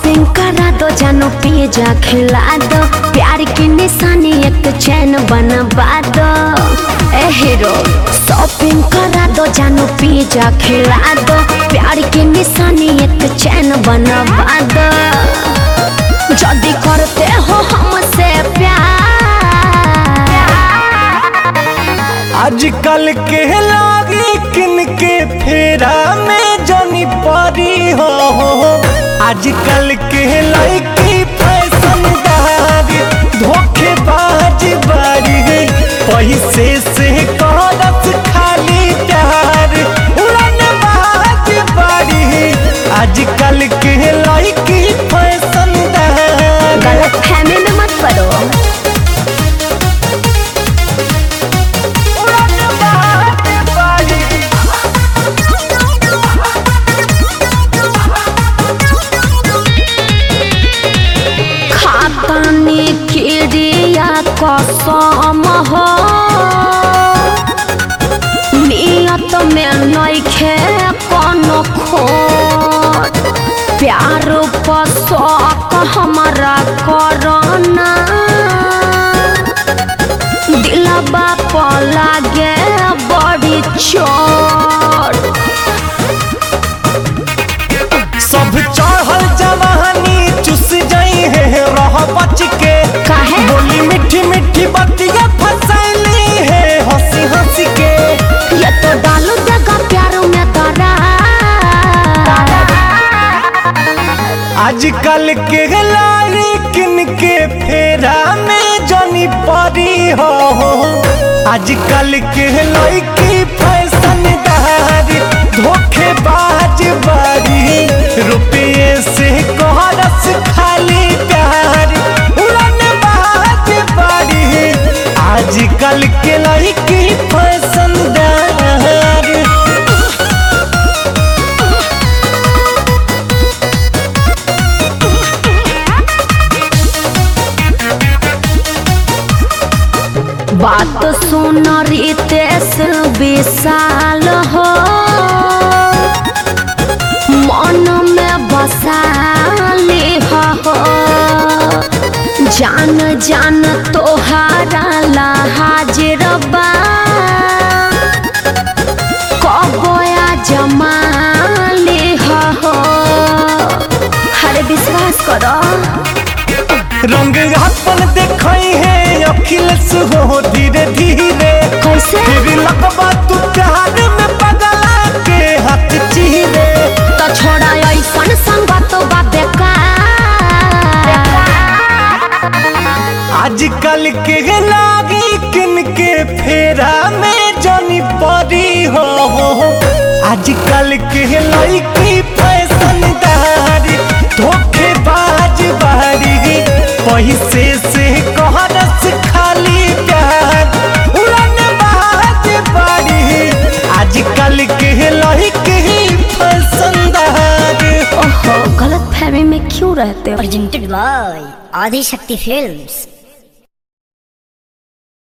Shopping करा दो जानो पिज्जा खिला दो प्यार की निशानी एक चैन बनवा दो ए हीरो शॉपिंग करा दो जानो पिज्जा खिला दो प्यार की निशानी एक चैन बनवा दो जल्दी करते हो हमसे प्यार आजकल के लागी किन के फेरा में जनी परी हो आजकल के लड़की फैशनदारी धोखेबाज बारी पैसे से करत खाली प्यार उड़न बाज बारी आजकल के लड़की फैशनदारी गलत फहमी में मत पड़ो उड़न बाज बारी खातानी किरिया कसम हो नियत में नइखे कोनो खोट प्यार पर शौक हमारा करना दिलबा पर लागे बड़ी चोट सब चढ़ल जवानी चुस जाई है रह बच के काहे? बोली मीठी मीठी बतिया फसैली है हंसी हंसी के ये तो डालू देगा प्यार में तारा आजकल के लारी किन के फेरा में जनी परी हो आजकल के लड़की फैशनदारी धोखेबाज बारी रुपये से कोहरस खाली प्यार उड़न बाज बारी आजकल के लड़की फैशनदारी बात सुन रितेश विशाल हो मन में बसाली हो जान जान तोहारा ला हाजिर बा कबोया जमाली हो हरे विश्वास करो रंग अपन देखई है अखिलेश हो धीरे धीरे कैसे फिर लगबा तू प्यार में पगला के हाथ चीरे तो छोड़ा ऐसन संगत बा बेकार आजकल के लागी किन के फेरा में जनी परी हो आजकल के लड़की फैशनदारी धोखेबाज बारी पैसे से कहरस खाली प्यार उड़न बाज बारी आजकल के लड़की फैशनदारी ओहो गलत फहमी में क्यों रहते हो presented by Adi Shakti Films.